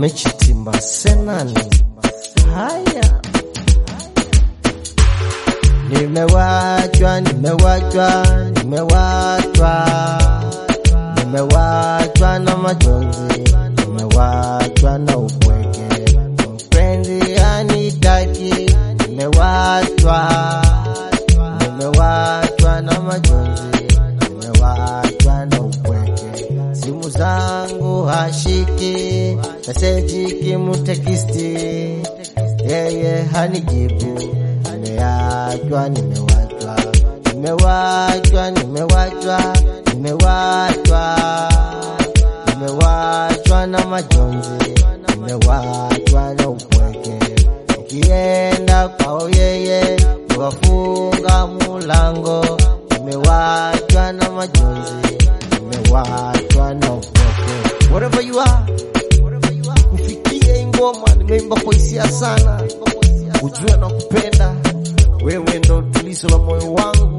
wamechitimba senani. Haya, nimewachwa, nimewachwa, nimewachwa, nimewachwa na majonzi, nimewachwa na upweke, mpenzi anitaki, nimewachwa, nimewachwa na majonzi, nimewachwa na upweke, simu zangu hashiki, meseji kimutekisti, yeye hanijibu, nimeachwa, nimewachwa, nimewachwa, nimewachwa, nimewachwa, nimewachwa na majonzi, nimewachwa na upweke, nikienda kwao yeye wafunga mulango, nimewachwa na majonzi, nimewachwa na upweke. Wherever you are, kufikia ingoma nimeimba kwa hisia sana, ujue na kupenda wewe, ndo tulizo la moyo wangu